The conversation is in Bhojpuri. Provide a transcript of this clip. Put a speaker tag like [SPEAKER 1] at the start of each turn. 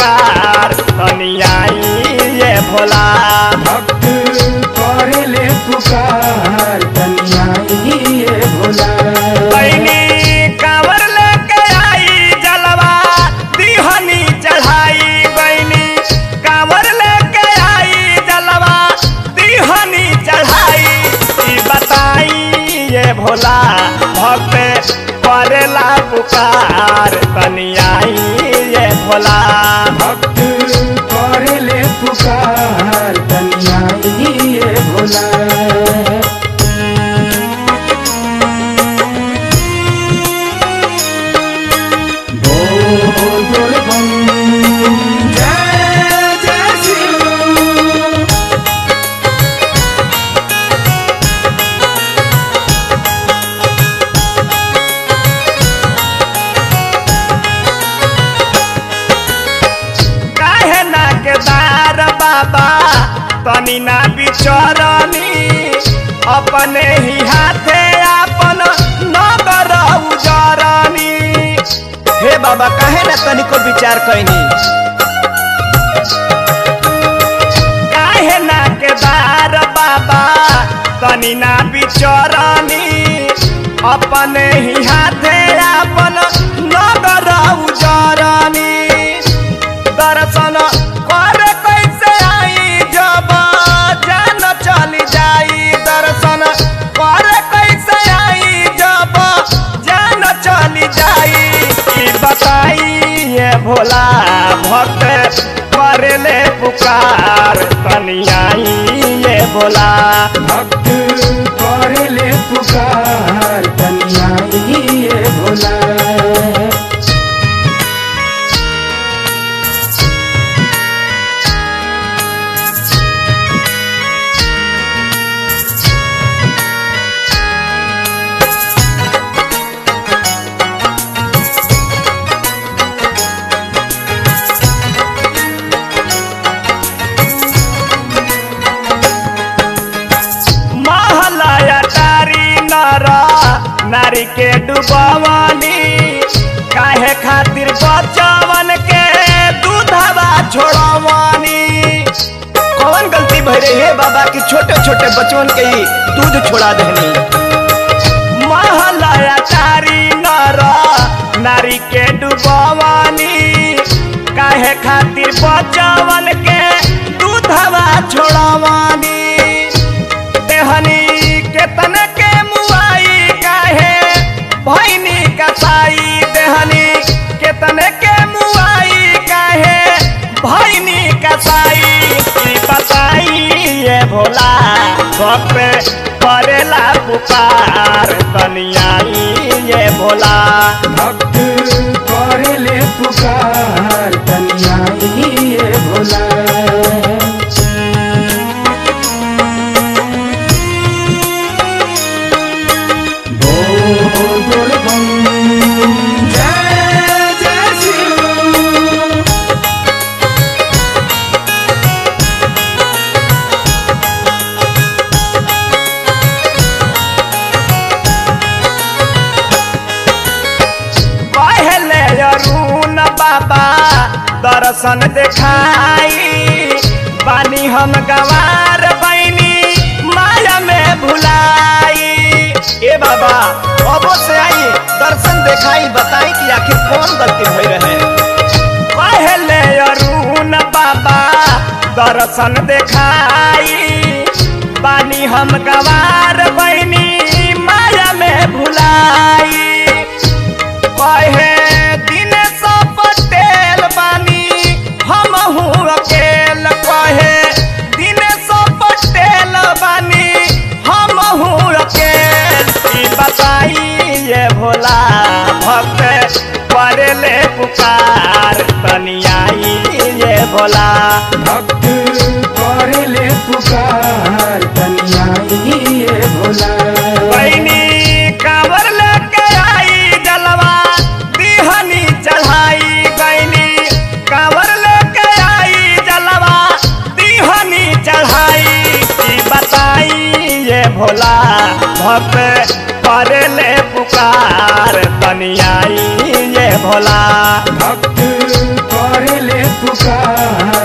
[SPEAKER 1] पुकार तनी आई ये भोला
[SPEAKER 2] भक्त करे ले पुकार तनिया ये भोला
[SPEAKER 1] बहनी कांवर लेके आई जलवा दिहनी चढ़ाई बहनी कांवर लेके आई जलवा दिहनी चढ़ाई ई बताई ये भोला भक्त करेला पुकार तनी आई ये भोला
[SPEAKER 2] भक्त करे ले पुकार तनिया ये भोला बोल बोल बम जय जय शिव
[SPEAKER 1] काहे ना केदार बाबा तनी ना बिचरनी अपने ही हाथे अपन नगर उजरनी हे बाबा काहे ना तनिको विचार कैनी काहे ना केदार बाबा तनी ना बिचरनी अपने ही हाथे अपन नगर उजरनी दर्शन करे कैसे आई जब जान चली जाई दर्शन करे कैसे आई जब जान चली जाई ई बताई ये भोला भक्त करेले पुकार तनी आई ये भोला
[SPEAKER 2] भक्त करे ले पुकार तनिया ये भोला
[SPEAKER 1] महलया तारी नर नारी के डुबवनी काहे खातिर बचवन के दूधवा छोड़वनी कौन गलती भई रही है बाबा की छोटे छोटे बचवन के ही दूध छोड़ा देनी महलया तारी नर नारी के डुबवनी काहे खातिर बचवन के दूधवा छोड़वनी देहनी केतन के मुआई काहे भैनी कसाई देहनी केतन के मुआई काहे भैनी कसाई ई बताई ये भोला भक्त करेला पुकार तनियाई ये भोला
[SPEAKER 2] भक्त करे ले पुकार तनिया ये भोला बोल बोल बम जय जय शिव
[SPEAKER 1] पहले अरुण बाबा दर्शन देखाई बानी हम गवार बैनी माया में भुलाई ए बाबा अबो से आई दर्शन देखाई बताई कि आखिर कौन गलती भई रहे पहले अरुण बाबा दर्शन देखाई बानी हम गवार बैनी माया में भुलाई कहे दिन सौ पटेल बानी हम अकेल कहे दिन सौ पटेल बानी हम अकेल ई बताई ये भोला भक्त करेले पुकार तनियाई ये भोला
[SPEAKER 2] भक्त करे ले पुकार तनिया ये भोला
[SPEAKER 1] बहनी कांवर लेके आई जलवा दिहनी चढ़ाई बहनी कांवर लेके आई जलवा दिहनी चढ़ाई ई बताई ये भोला भक्त करे ले पुकार तनियाई ये भोला
[SPEAKER 2] भक्त करे ले पुकार